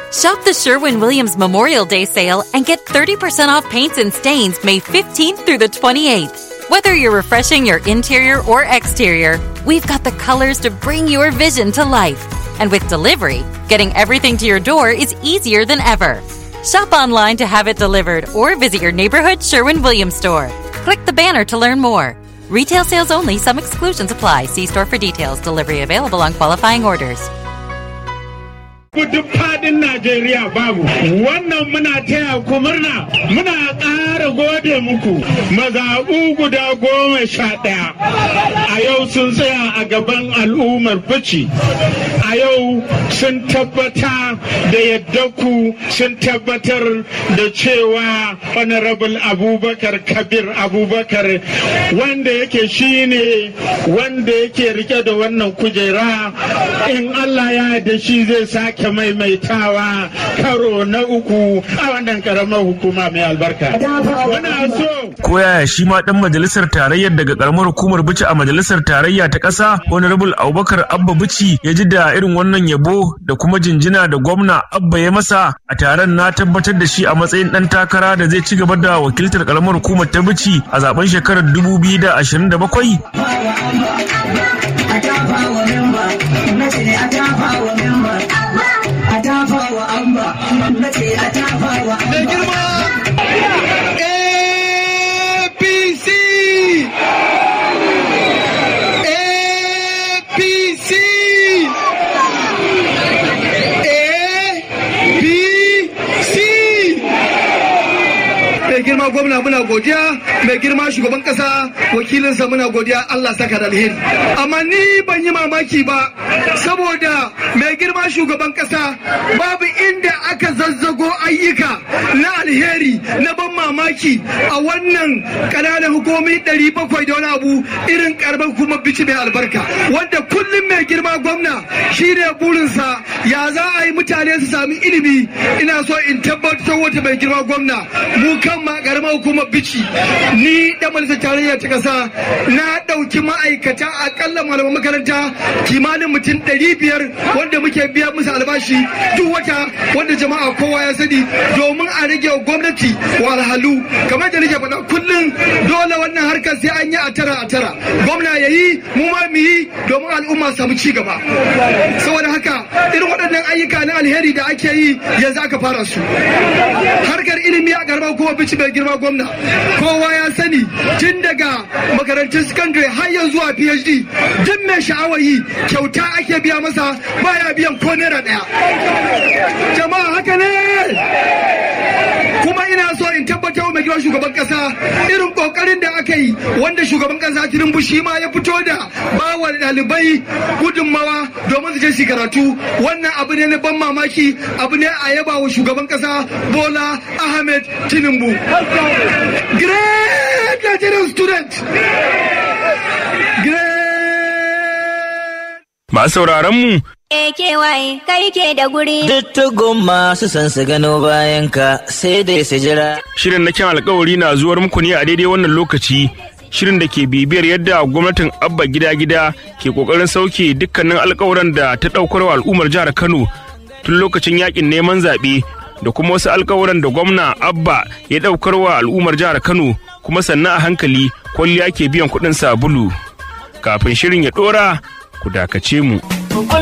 Shop the Sherwin Williams Memorial Day sale and get 30% off paints and stains May 15th through the 28th. Whether you're refreshing your interior or exterior, we've got the colors to bring your vision to life. And with delivery, getting everything to your door is easier than ever. Shop online to have it delivered or visit your neighborhood Sherwin Williams store. Click the banner to learn more. Retail sales only, some exclusions apply. See store for details. Delivery available on qualifying orders. duk fadin Najeriya babu. Wannan muna taya ku murna muna ƙara gode muku mazaɓu guda goma sha ɗaya. A yau sun tsaya a gaban al'ummar bici. A yau sun tabbata da yadda ku sun tabbatar da cewa Honorable Abubakar Kabir Abubakar wanda yake shine wanda yake rike da wannan kujera in Allah ya da shi zai sake maimaitawa karo na uku a wannan karamar hukuma mai albarka. Muna so. Ko yaya shi ma dan majalisar tarayyar daga karamar hukumar Bici a majalisar tarayya ta ƙasa Honorable Abubakar Abba Bici ya ji da irin wannan yabo da kuma jinjina da gwamna Abba ya masa a taron na tabbatar da shi a matsayin dan takara da zai ci gaba da wakiltar karamar hukumar ta Bici a zaben shekarar 2027. Mai girma APC APC APC Mai girma gwamna muna godiya mai girma shugaban kasa wakilinsa muna godiya Allah saka da alheri amma ni ban yi mamaki ba saboda mai girma shugaban kasa babu inda aka zazzago ayyuka na alheri na ban mamaki a wannan ƙananan hukumomi ɗari bakwai da wani abu irin karban kuma bici mai albarka wanda kullum mai girma gwamna shine burinsa ya za a yi mutane su sami ilimi ina so in tabbatar wata mai girma gwamna mu kan ma karamar hukumar bici ni da majalisar tarayya ta kasa na ɗauki ma'aikata akalla malaman makaranta kimanin mutum ɗari biyar wanda muke biya musu albashi duk wata wanda jama'a kowa ya sani domin a rage wa gwamnati walhalu kamar da nake faɗa kullum dole wannan harkar sai an yi a tara a tara gwamna ya yi mu ma mu yi domin al'umma samu ci gaba saboda haka irin waɗannan ayyuka na alheri da ake yi yanzu aka fara su harkar ilimi a garba kuma bici mai girma gwamna kowa ya sani tun daga makarantun secondary har yanzu zuwa phd duk mai sha'awar yi kyauta ake biya masa baya biyan ko naira ɗaya jama'a haka ne kuma ina so in tabbatar wa mai girma shugaban kasa irin kokarin da aka yi wanda shugaban kasa tinubu shi ma ya fito da bawa ɗalibai gudunmawa domin su je su karatu wannan abu ne na ban mamaki abu ne a yaba wa shugaban kasa bola ahmed tinubu great nigerian student Masu sauraron mu kewaye kai ke da guri. Duk tugun masu son su gano bayan ka sai dai su jira. shirin na kyan alkawari na zuwar muku ne a daidai wannan lokaci shirin da ke bibiyar yadda gwamnatin abba gida gida ke kokarin sauke dukkanin alkawuran da ta daukar wa al'ummar jihar kano tun lokacin yakin neman zaɓe da kuma wasu alkawuran da gwamna abba ya daukar wa al'ummar jihar kano kuma sannan a hankali kwalliya ke biyan kuɗin sabulu kafin shirin ya ɗora ku dakace mu.